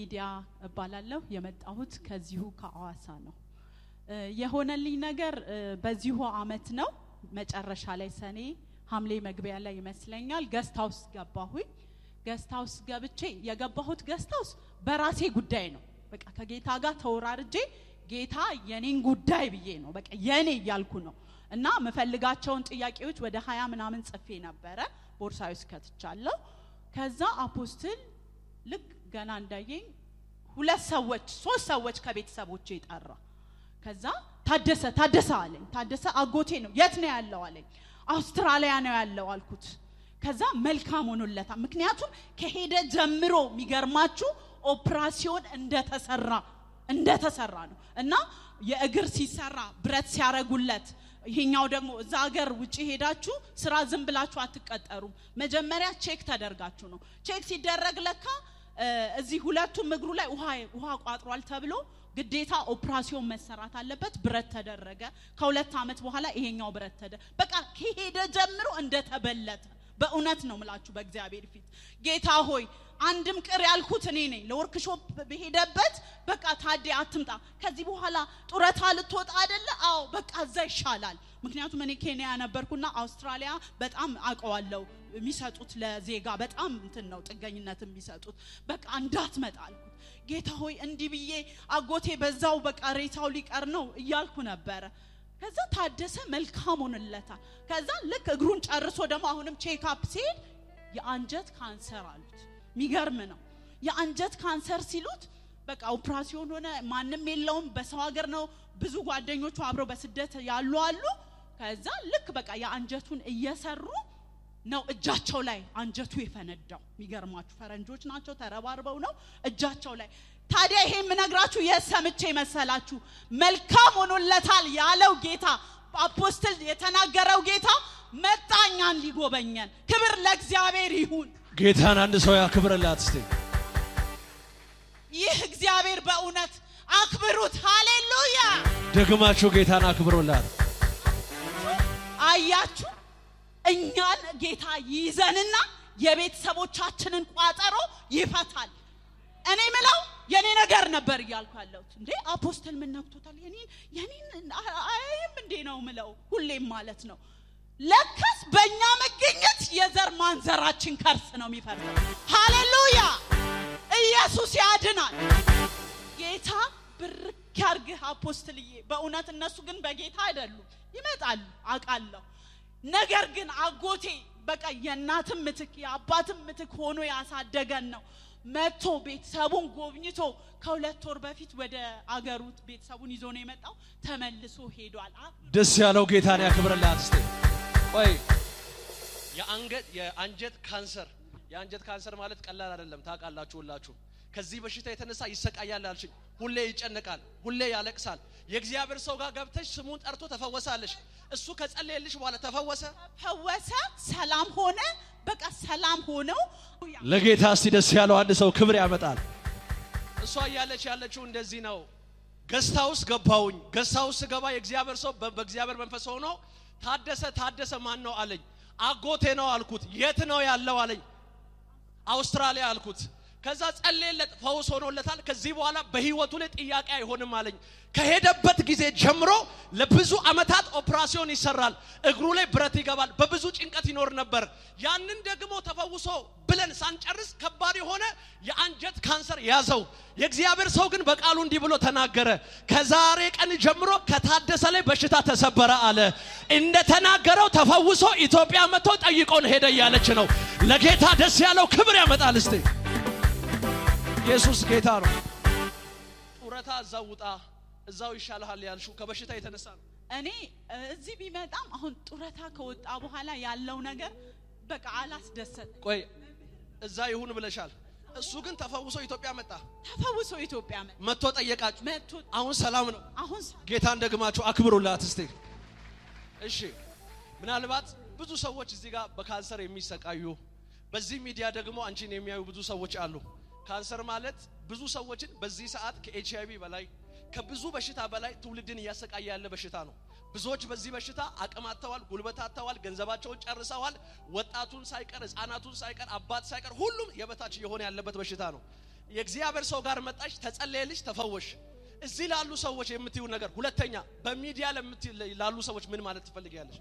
ሊዲያ እባላለሁ። የመጣሁት ከዚሁ ከአዋሳ ነው። እ የሆነልኝ ነገር እ በዚሁ አመት ነው መጨረሻ ላይ ሰኔ ሐምሌ መግቢያ ላይ ይመስለኛል ገስት ሀውስ ገባሁኝ። ገስት ሀውስ ገብቼ የገባሁት ገስት ሀውስ በራሴ ጉዳይ ነው። በቃ ከጌታ ጋር ተወራርጄ ጌታ የኔን ጉዳይ ብዬ ነው በቃ የኔ እያልኩ ነው እና የምፈልጋቸውን ጥያቄዎች ወደ ሀያ ምናምን ጽፌ ነበረ ቦርሳዊ ውስጥ ከትቻለሁ። ከዛ አፖስትል ልክ ገና እንዳየኝ ሁለት ሰዎች ሶስት ሰዎች ከቤተሰቦቼ ጠራ። ከዛ ታደሰ ታደሰ አለኝ። ታደሰ አጎቴ ነው። የት ነው ያለው አለኝ። አውስትራሊያ ነው ያለው አልኩት። ከዛ መልካም ሆኖለታል። ምክንያቱም ከሄደ ጀምሮ የሚገርማችሁ ኦፕራሲዮን እንደተሰራ እንደተሰራ ነው እና የእግር ሲሰራ ብረት ሲያረጉለት ይሄኛው ደግሞ እዛ ሀገር ውጭ ሄዳችሁ ስራ ዝም ብላችሁ አትቀጠሩም። መጀመሪያ ቼክ ተደርጋችሁ ነው። ቼክ ሲደረግ ለካ እ እዚህ ሁለቱም እግሩ ላይ ውሃ ውሃ ቋጥሯል ተብሎ ግዴታ ኦፕራሲዮን መሰራት አለበት። ብረት ተደረገ። ከሁለት ዓመት በኋላ ይሄኛው ብረት ተደ በቃ ከሄደ ጀምሮ እንደተበለተ በእውነት ነው ምላችሁ በእግዚአብሔር ፊት ጌታ ሆይ አንድም ቅር ያልኩት እኔ ነኝ። ለወርክሾፕ በሄደበት በቃ ታዴ አትምጣ፣ ከዚህ በኋላ ጡረታ ልትወጣ አይደለ? አዎ በቃ እዛ ይሻላል። ምክንያቱም እኔ ኬንያ ነበርኩና አውስትራሊያ በጣም አውቀዋለሁ። የሚሰጡት ለዜጋ በጣም እንትን ነው ጥገኝነት የሚሰጡት። በቃ እንዳትመጣ አልኩት። ጌታ ሆይ እንዲህ ብዬ አጎቴ በዛው በቃ ሬሳው ሊቀር ነው እያልኩ ነበረ። ከዛ ታደሰ መልካም ሆንለታል። ከዛ ልክ እግሩን ጨርሶ ደግሞ አሁንም ቼክአፕ ሲሄድ የአንጀት ካንሰር አሉት። የሚገርም ነው። የአንጀት ካንሰር ሲሉት በቃ ኦፕራሲዮን ሆነ፣ ማንም የለውም። በሰው ሀገር ነው። ብዙ ጓደኞቹ አብረው በስደት ያሉ አሉ። ከዛ ልክ በቃ የአንጀቱን እየሰሩ ነው እጃቸው ላይ አንጀቱ የፈነዳው። የሚገርማችሁ ፈረንጆች ናቸው፣ ተረባርበው ነው እጃቸው ላይ። ታዲያ ይሄ የምነግራችሁ የሰምቼ መሰላችሁ? መልካም ሆኖለታል ያለው ጌታ አፖስትል የተናገረው ጌታ መጣ እኛን ሊጎበኘን። ክብር ለእግዚአብሔር ይሁን። ጌታን አንድ ሰው ያክብርላት እስቲ። ይህ እግዚአብሔር በእውነት አክብሩት። ሃሌሉያ! ደግማችሁ ጌታን አክብሮላት። አያችሁ እኛን ጌታ ይይዘንና የቤተሰቦቻችንን ቋጠሮ ይፈታል። እኔ ምለው የኔ ነገር ነበር እያልኩ ያለሁት እንዴ አፖስተል ምን ነክቶታል? የኔን የኔን አያይም እንዴ ነው ምለው ሁሌም ማለት ነው። ለካስ በእኛ መገኘት የዘር ማንዘራችን ከርስ ነው የሚፈርሰው። ሃሌሉያ! ኢየሱስ ያድናል። ጌታ ብርክ ያርግህ አፖስትልዬ። በእውነት እነሱ ግን በጌታ አይደሉም፣ ይመጣሉ አውቃለሁ። ነገር ግን አጎቴ በቃ የእናትም ምትክ የአባትም ምትክ ሆኖ ያሳደገን ነው። መጥቶ ቤተሰቡን ጎብኝቶ ከሁለት ወር በፊት ወደ አገሩ ቤተሰቡን ይዞ ነው የመጣው። ተመልሶ ሄዷል። አ- ደስ ያለው ጌታን ያክብርላት እስቲ። ቆይ የአንገት የአንጀት ካንሰር የአንጀት ካንሰር ማለት ቀላል አይደለም። ታውቃላችሁ ሁላችሁ። ከዚህ በሽታ የተነሳ ይሰቃያል አልሽኝ። ሁሌ ይጨነቃል፣ ሁሌ ያለቅሳል። የእግዚአብሔር ሰው ጋር ገብተሽ ስሙን ጠርቶ ተፈወሳለሽ። እሱ ከጸለየልሽ በኋላ ተፈወሰ። ፈወሰ፣ ሰላም ሆነ። በቃ ሰላም ሆነው ለጌታ እስቲ ደስ ያለው አንድ ሰው ክብር ያመጣል። እሷ እያለች ያለችው እንደዚህ ነው። ገስታ ውስጥ ገባውኝ። ገስታ ውስጥ ስገባ የእግዚአብሔር ሰው በ- በእግዚአብሔር መንፈስ ሆኖ ታደሰ ታደሰ ማን ነው አለኝ። አጎቴ ነው አልኩት። የት ነው ያለው አለኝ። አውስትራሊያ አልኩት። ከዛ ጸለየለት፣ ፈውስ ሆኖለታል። ከዚህ በኋላ በህይወቱ ላይ ጥያቄ አይሆንም አለኝ። ከሄደበት ጊዜ ጀምሮ ለብዙ አመታት ኦፕራሲዮን ይሰራል፣ እግሩ ላይ ብረት ይገባል፣ በብዙ ጭንቀት ይኖር ነበር። ያንን ደግሞ ተፈውሶ ብለን ሳንጨርስ ከባድ የሆነ የአንጀት ካንሰር ያዘው። የእግዚአብሔር ሰው ግን በቃሉ እንዲህ ብሎ ተናገረ። ከዛሬ ቀን ጀምሮ ከታደሰ ላይ በሽታ ተሰበረ አለ። እንደተናገረው ተፈውሶ ኢትዮጵያ መጥቶ ጠይቆን ሄደ እያለች ነው። ለጌታ ደስ ያለው ክብር ያመጣል እስቲ ኢየሱስ ጌታ ነው። ጡረታ እዛው ውጣ እዛው ይሻልሃል ያልሽው ከበሽታ የተነሳ ነው። እኔ እ፣ እዚህ ቢመጣም አሁን ጡረታ ከወጣ በኋላ ያለው ነገር በቃ አላስደሰት ቆይ እዛ ይሁን ብለሻል። እሱ ግን ተፈውሶ ኢትዮጵያ መጣ። ተፈውሶ ኢትዮጵያ መ መጥቶ ጠየቃችሁ። መጥቶ አሁን ሰላም ነው። አሁን ሰ- ጌታን ደግማችሁ አክብሩላት እስቲ። እሺ ምናልባት ብዙ ሰዎች እዚህ ጋር በካንሰር የሚሰቃዩ በዚህ ሚዲያ ደግሞ አንቺን የሚያዩ ብዙ ሰዎች አሉ። ካንሰር ማለት ብዙ ሰዎችን በዚህ ሰዓት ከኤች አይቪ በላይ ከብዙ በሽታ በላይ ትውልድን እያሰቃየ ያለ በሽታ ነው። ብዙዎች በዚህ በሽታ አቅም አጥተዋል፣ ጉልበት አጥተዋል፣ ገንዘባቸውን ጨርሰዋል። ወጣቱን ሳይቀር ህፃናቱን ሳይቀር አባት ሳይቀር ሁሉም የበታች እየሆነ ያለበት በሽታ ነው። የእግዚአብሔር ሰው ጋር መጣሽ፣ ተጸለየልሽ፣ ተፈወሽ። እዚህ ላሉ ሰዎች የምትዩ ነገር ሁለተኛ፣ በሚዲያ ለምት- ላሉ ሰዎች ምን ማለት ትፈልጊያለሽ?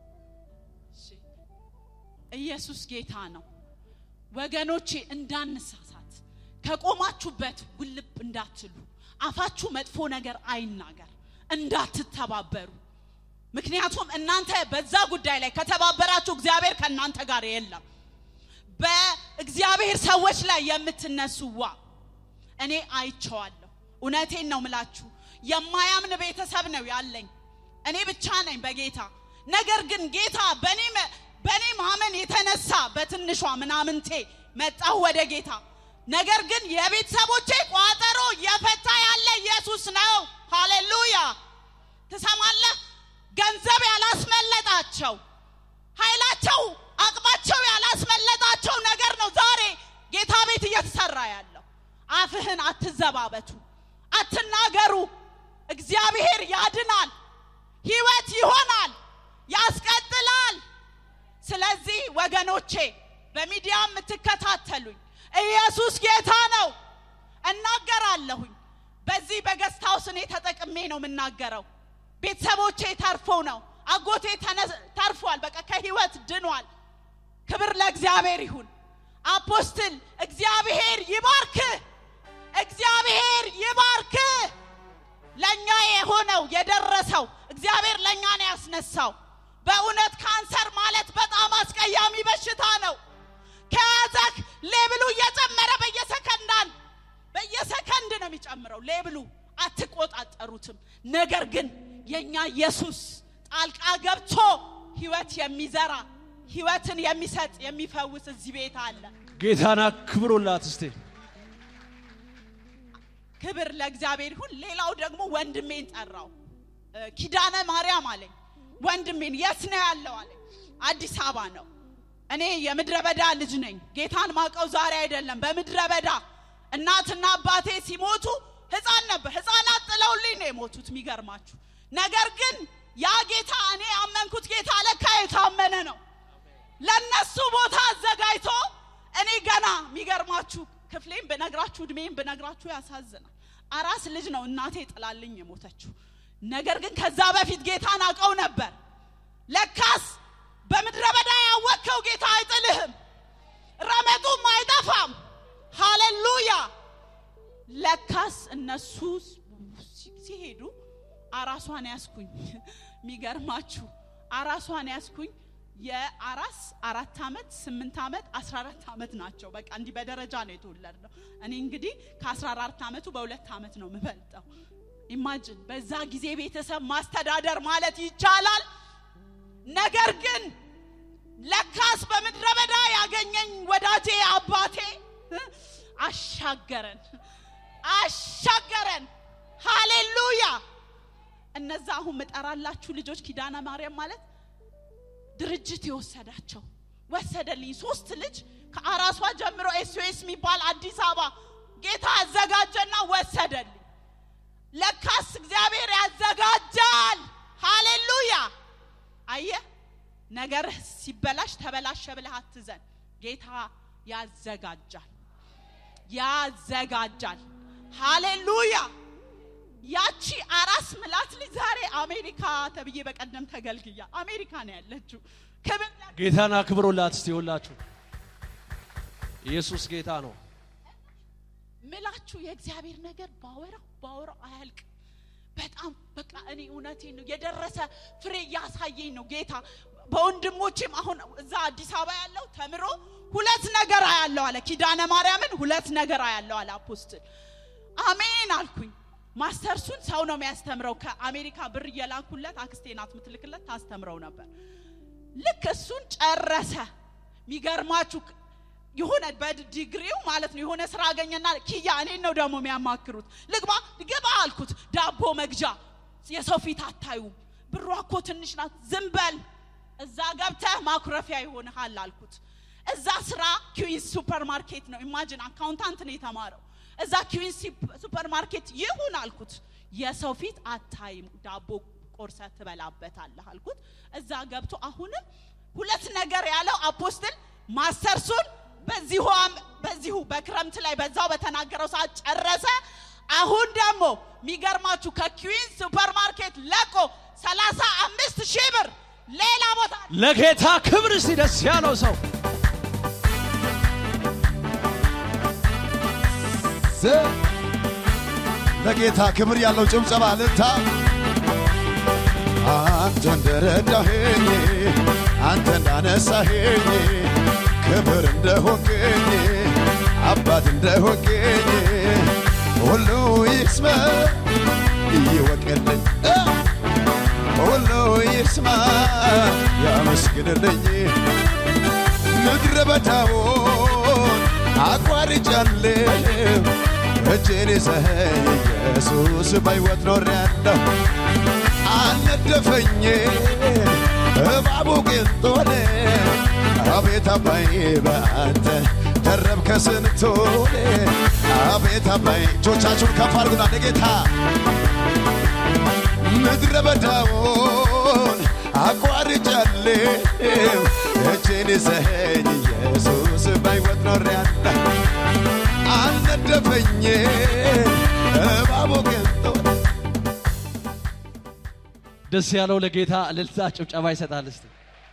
ኢየሱስ ጌታ ነው። ወገኖቼ እንዳንሳሳት፣ ከቆማችሁበት ውልብ እንዳትሉ፣ አፋችሁ መጥፎ ነገር አይናገር፣ እንዳትተባበሩ። ምክንያቱም እናንተ በዛ ጉዳይ ላይ ከተባበራችሁ እግዚአብሔር ከእናንተ ጋር የለም። በእግዚአብሔር ሰዎች ላይ የምትነሱ ዋ እኔ አይቼዋለሁ። እውነቴን ነው ምላችሁ። የማያምን ቤተሰብ ነው ያለኝ። እኔ ብቻ ነኝ በጌታ ነገር ግን ጌታ በእኔ መ- በእኔ ማመን የተነሳ በትንሿ ምናምንቴ መጣሁ ወደ ጌታ። ነገር ግን የቤተሰቦቼ ቋጠሮ እየፈታ ያለ ኢየሱስ ነው። ሃሌሉያ! ትሰማለህ? ገንዘብ ያላስመለጣቸው ኃይላቸው አቅማቸው ያላስመለጣቸው ነገር ነው ዛሬ ጌታ ቤት እየተሰራ ያለው። አፍህን አትዘባበቱ፣ አትናገሩ። እግዚአብሔር ያድናል፣ ህይወት ይሆናል፣ ያስቀጥላል። ስለዚህ ወገኖቼ በሚዲያ የምትከታተሉኝ ኢየሱስ ጌታ ነው። እናገራለሁኝ። በዚህ በገስት ሃውስ እኔ ተጠቅሜ ነው የምናገረው። ቤተሰቦቼ ተርፎ ነው። አጎቴ ተነ- ተርፏል። በቃ ከህይወት ድኗል። ክብር ለእግዚአብሔር ይሁን። አፖስትል እግዚአብሔር ይባርክ፣ እግዚአብሔር ይባርክ። ለእኛ የሆነው የደረሰው እግዚአብሔር ለእኛ ነው ያስነሳው። በእውነት ካንሰር ማለት በጣም አስቀያሚ በሽታ ነው። ከያዘክ ሌብሉ እየጨመረ በየሰከንዳን በየሰከንድ ነው የሚጨምረው ሌብሉ። አትቆጣጠሩትም። ነገር ግን የእኛ ኢየሱስ ጣልቃ ገብቶ ህይወት የሚዘራ ህይወትን የሚሰጥ የሚፈውስ እዚህ ቤት አለ። ጌታን አክብሩላት እስቲ። ክብር ለእግዚአብሔር ይሁን። ሌላው ደግሞ ወንድሜን ጠራው። እ፣ ኪዳነ ማርያም አለኝ። ወንድሜን የት ነው ያለው አለኝ። አዲስ አበባ ነው። እኔ የምድረ በዳ ልጅ ነኝ። ጌታን ማቀው ዛሬ አይደለም። በምድረ በዳ እናትና አባቴ ሲሞቱ ህፃን ነበር። ህፃናት ጥለውልኝ ነው የሞቱት። የሚገርማችሁ ነገር ግን ያ ጌታ እኔ ያመንኩት ጌታ ለካ የታመነ ነው። ለነሱ ቦታ አዘጋጅቶ እኔ ገና የሚገርማችሁ ክፍሌም ብነግራችሁ እድሜም ብነግራችሁ ያሳዝናል። አራስ ልጅ ነው እናቴ ጥላልኝ የሞተችው። ነገር ግን ከዛ በፊት ጌታን አውቀው ነበር። ለካስ በምድረ በዳ ያወቅከው ጌታ አይጥልህም፣ ረመጡም አይጠፋም። ሃሌሉያ! ለካስ እነሱ ሲ- ሲሄዱ አራሷን ያስኩኝ። የሚገርማችሁ አራሷን ያስኩኝ። የአራስ አራት ዓመት ስምንት ዓመት አስራ አራት ዓመት ናቸው። በቃ እንዲህ በደረጃ ነው የተወለድነው። እኔ እንግዲህ ከአስራ አራት ዓመቱ በሁለት ዓመት ነው የምበልጠው። ኢማጅን በዛ ጊዜ ቤተሰብ ማስተዳደር ማለት ይቻላል። ነገር ግን ለካስ በምድረ በዳ ያገኘኝ ወዳጄ አባቴ እ፣ አሻገረን አሻገረን። ሃሌሉያ! እነዛ አሁን ምጠራላችሁ ልጆች ኪዳነ ማርያም ማለት ድርጅት የወሰዳቸው ወሰደልኝ። ሶስት ልጅ ከአራሷ ጀምሮ ኤስኦኤስ የሚባል አዲስ አበባ ጌታ አዘጋጀና ወሰደልኝ። ለካስ እግዚአብሔር ያዘጋጃል። ሃሌሉያ! አየህ ነገርህ ሲበላሽ ተበላሸ ብለህ አትዘን። ጌታ ያዘጋጃል ያዘጋጃል። ሃሌሉያ! ያቺ አራስ ምላት ልጅ ዛሬ አሜሪካ ተብዬ በቀደም ተገልግያ አሜሪካ ነው ያለችው። ክብር ለ- ጌታን አክብሩላት እስቲ ሁላችሁ። ኢየሱስ ጌታ ነው። ምላችሁ የእግዚአብሔር ነገር ባወራው ባወራው አያልቅ። በጣም በቃ እኔ እውነቴን ነው የደረሰ ፍሬ እያሳየኝ ነው ጌታ። በወንድሞቼም አሁን እዛ አዲስ አበባ ያለው ተምሮ ሁለት ነገር አያለው አለ። ኪዳነ ማርያምን ሁለት ነገር አያለው አለ አፖስትል። አሜን አልኩኝ። ማስተርሱን ሰው ነው የሚያስተምረው። ከአሜሪካ ብር እየላኩለት አክስቴ ናት የምትልክለት ታስተምረው ነበር። ልክ እሱን ጨረሰ። የሚገርማችሁ የሆነ በዲግሪው ማለት ነው የሆነ ስራ አገኘና ኪያ እኔን ነው ደግሞ የሚያማክሩት። ልግባ ግባ አልኩት። ዳቦ መግዣ የሰው ፊት አታዩም፣ ብሯ እኮ ትንሽ ናት፣ ዝም በል እዛ ገብተህ ማኩረፊያ ይሆንሃል አልኩት። እዛ ስራ ኪዊንስ ሱፐር ማርኬት ነው። ኢማጂን አካውንታንት ነው የተማረው። እዛ ኪዊንስ ሱፐር ማርኬት ይሁን አልኩት። የሰው ፊት አታይም፣ ዳቦ ቆርሰ ትበላበታለህ አልኩት። እዛ ገብቶ አሁንም ሁለት ነገር ያለው አፖስትል ማስተርሱን በዚሁ አም- በዚሁ በክረምት ላይ በዛው በተናገረው ሰዓት ጨረሰ። አሁን ደግሞ የሚገርማችሁ ከኪዊን ሱፐርማርኬት ለቆ ሰላሳ አምስት ሺህ ብር ሌላ ቦታ ለጌታ ክብር እስቲ ደስ ያለው ሰው ዘ- ለጌታ ክብር ያለው ጭብጨባ ልታ አንተ እንደረዳኸኝ አንተ እንዳነሳኸኝ ክብር እንደሆንከኝ አባት እንደሆንከኝ ሁሉ ይስማ ይወቅልኝ እ ሁሉ ይስማ ያመስግንልኝ ምድረ በዳውን አቋርጫለሁ እጄን ይዘኸኝ ኢየሱስ በሕይወት ኖሬያለሁ አልነደፈኝ እባቡ ቅንጦን አቤት አባይ በአንተ ተረብከ ስንቶን አቤት አባይ እጆቻችሁን ከፍ አድርጉና ለጌታ ምድረ በዳውን አቋርጫለሁ እጄን ይዘኸኝ ኢየሱስ በሕይወት ኖሬያለሁ አልነደፈኝ እባቡ ቅንጦን ደስ ያለው ለጌታ እልልታ ጭብጨባ ይሰጣል። እስቲ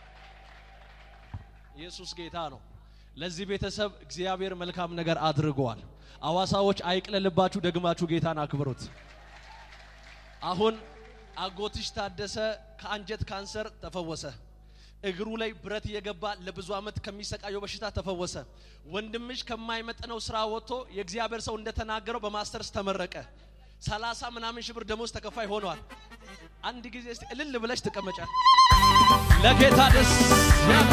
ኢየሱስ ጌታ ነው። ለዚህ ቤተሰብ እግዚአብሔር መልካም ነገር አድርገዋል። አዋሳዎች አይቅለልባችሁ፣ ደግማችሁ ጌታን አክብሩት። አሁን አጎትሽ ታደሰ ከአንጀት ካንሰር ተፈወሰ። እግሩ ላይ ብረት እየገባ ለብዙ ዓመት ከሚሰቃየው በሽታ ተፈወሰ። ወንድምሽ ከማይመጥነው ስራ ወጥቶ የእግዚአብሔር ሰው እንደተናገረው በማስተርስ ተመረቀ። ሰላሳ ምናምን ሺህ ብር ደሞዝ ተከፋይ ሆነዋል። አንድ ጊዜ እስቲ እልል ብለሽ ትቀመጫል። ለጌታ ደስ ያለ